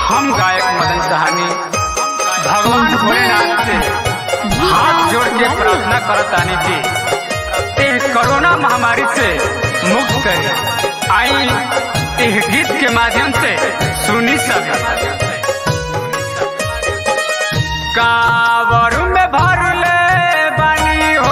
हम गायक मदन सहानी भगवान भोलेनाथ से हाथ जोड़ के प्रार्थना करतानी कि एह कोरोना महामारी से मुक्त करे आई एह गीत के माध्यम से सुनी सब कावर में भर ले बानी हो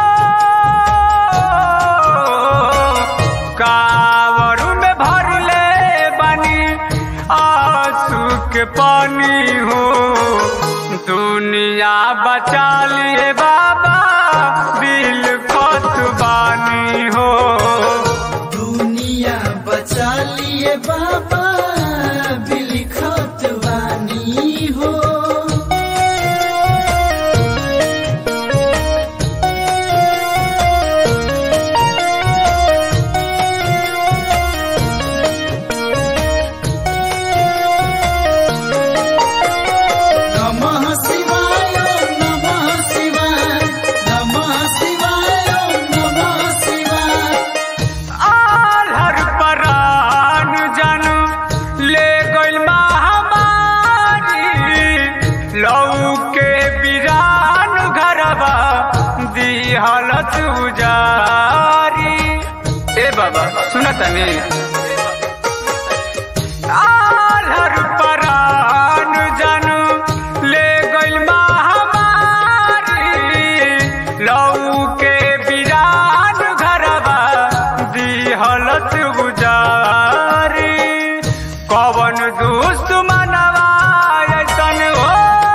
कावर में भर ले बानी आंसू के पानी हो दुनिया बचा लिए बाबा दिल खोत बानी हो दुनिया बचा लिए बाबा बिलखत वानी हो नमः शिवाय नमः शिवाय नमः शिवाय नमः शिवाय आलर परान जन ले गइल महामारी लऊ के बिरान घरबा दिहलत उजारी ए बाबा सुनत नहीं आलर परान जन ले गइल महामारी लऊ के बिरान घरबा दिहलत गुजारी कवन दुश्मनवा ऐसन हो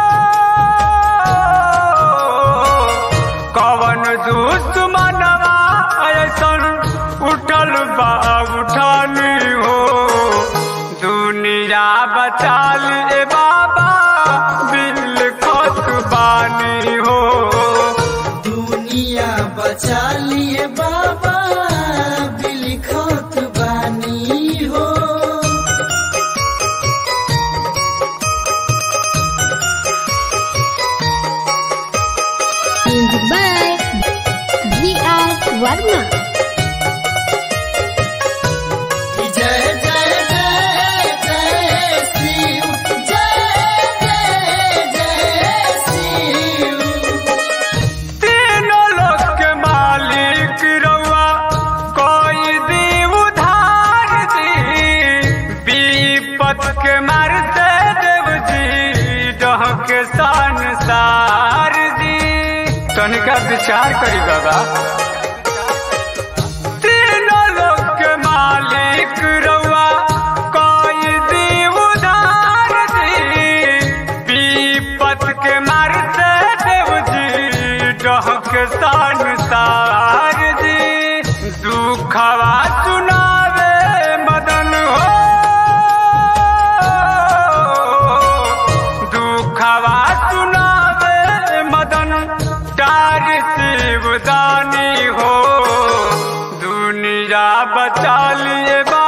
कवन दुश्मनवा ऐसन उठल बा उठानी हो दुनिया बचा लिए बाबा बिल खोत बानी हो दुनिया बचा लिए बाबा बिलखत बानी हो Music by V.R. Varma. जय जय जय जय शिव जय जय जय शिव तीनों लोक के मालिक रउआ कोई दी उधार दी विपत के मारते देव जी डह के संसार दी तनिका विचार करी बाबा तीनों लोक के मालिक रउआ कोई दी उधार दी विपत के मारते देव जी डहक संसार जी दुखवा सुनावे मदन हो दुखवा सुनावे मदन डार शिवदानी हो दुनिया बचा लिए बा